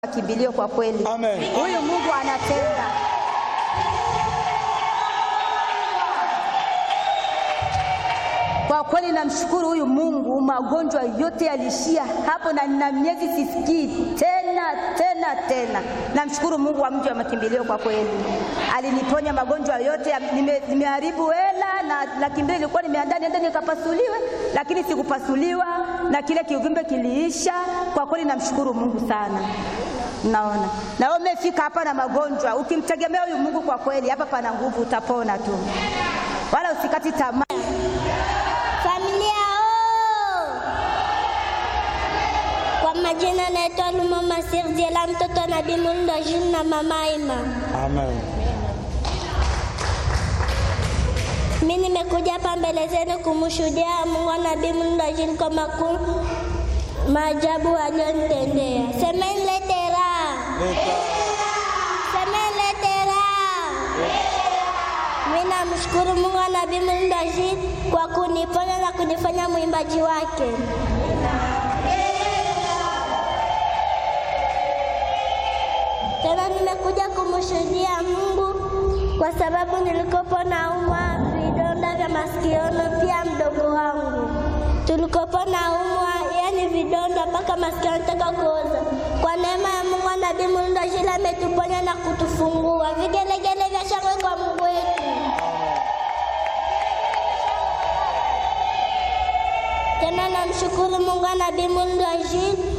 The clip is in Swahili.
kimbilio kwa kweli. Amen. Huyu Mungu anatenda. Kwa kweli namshukuru huyu Mungu, magonjwa yote yalishia hapo, na nina miezi sisikii tena tena tena. Namshukuru Mungu wa mji wa makimbilio, kwa kweli aliniponya magonjwa yote. ya- nime- Nimeharibu hela na laki mbili ilikuwa nimeandaa niende nikapasuliwe, lakini sikupasuliwa na kile kiuvimbe kiliisha. Kwa kweli namshukuru Mungu sana. Naona na wewe umefika hapa na magonjwa, ukimtegemea huyu Mungu, kwa kweli hapa pana nguvu, utapona tu, wala usikati tamaa. Familia oo! Kwa majina naitwa Lumama Sirdiela, mtoto wa Nabii Mulndo Jules na mama Ima. Amen. Mimi nimekuja hapa mbele zenu kumshuhudia Mungu wa Nabii Mulndo Jules kwa makuu maajabu aliyonitendea. Semeni lete raha, semeni lete raha. Mimi namshukuru Mungu wa Nabii Mulndo Jules kwa kuniponya na kunifanya mwimbaji wake. Tena nimekuja kumshuhudia Mungu kwa sababu nilikopo naumwa vidonda vya masikioni, pia mdogo wangu tulikopo naumwa, yani vidonda mpaka masikio yanataka kuoza. Kwa neema ya Mungu na Nabii Mulndo Jules ametuponya na kutufungua. Vigelegele vya shangwe kwa Mungu wetu. Tena namshukuru Mungu na Nabii Mulndo Jules